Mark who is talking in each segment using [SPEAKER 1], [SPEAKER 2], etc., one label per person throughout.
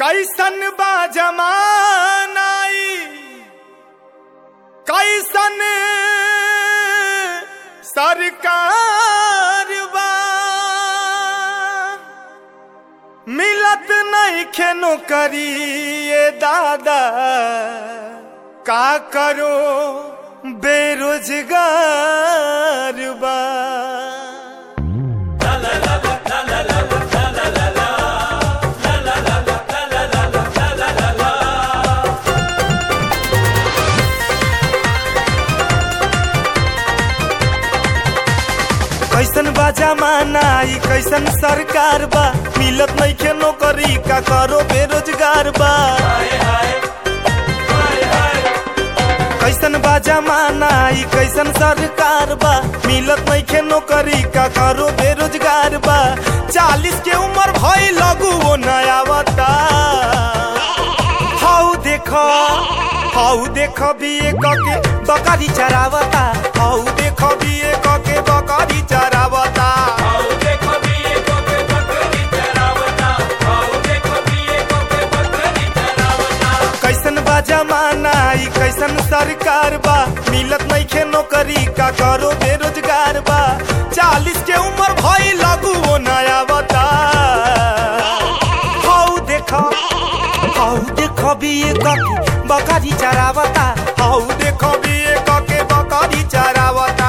[SPEAKER 1] कैसन बा जमानाई कैसन सरकार बा मिलत नहीं खेनो करिए दादा का करो बेरोजगार बा कैसन बा जमाना ई कैसन सरकार बा मिलत नहीं के नौकरी का करो बेरोजगार बा कैसन बा जमाना ई कैसन सरकार बा मिलत नहीं के नौकरी का करो बेरोजगार बा चालीस के उम्र भई लगू वो नया बता हाउ देखो हाउ देखो भी के बकरी चरावता हाउ देखो भी के बकरी चरावता कैसन बा जमाना ई कैसन सरकार बा मिलत नहीं खे नौकरी का करो बेरोजगार बा चालीस के उम्र भई लगू वो नया बता हाउ देखो हाउ देखो भी के बकरी चरावता हाउ देखो भी के बकरी चरावता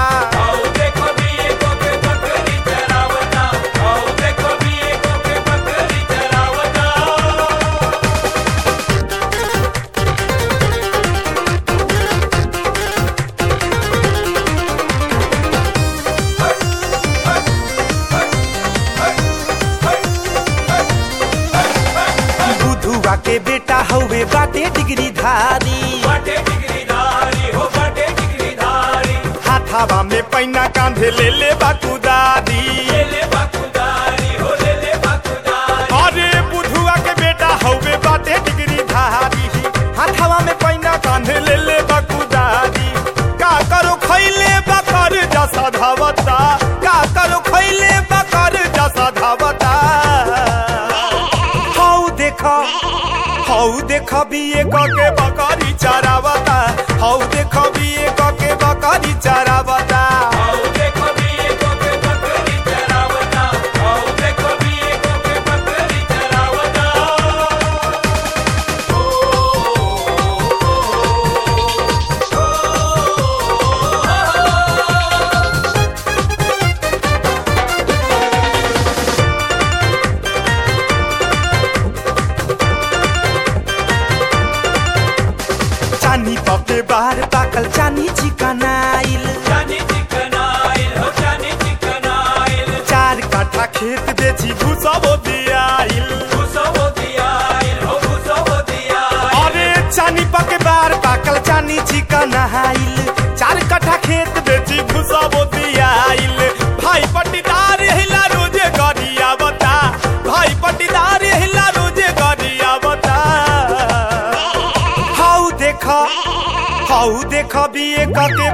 [SPEAKER 1] बुधुआ के बेटा हवे बाटे डिग्री धारी हाथावा में पैना कांधे ले ले बाकुदारी अरे बुधुआ के बेटा हवे बाटे डिग्री धारी हाथावा में पैना कांधे ले ले बाकुदारी का करो खैले बकर जसा धावता का करो खैले बकर जसा धावता हाउ देखा हाउ देखा भी के बकरी चरावता हाउ देखा भी के बकरी चरावता चानी पके बाहर पाकल चानी चिकनाइल चार काठा खेत बेची घुसबो दियाइल अरे चानी पके बाहर पाकल चानी चिकनाइल चार काठा खेत बेची घुसबो दियाइल भाई पट्टीदार हिला रोजे गरिया बता भाई पट्टीदार हिला रोजे गरिया बता हाउ देखा हाउ देखा भी के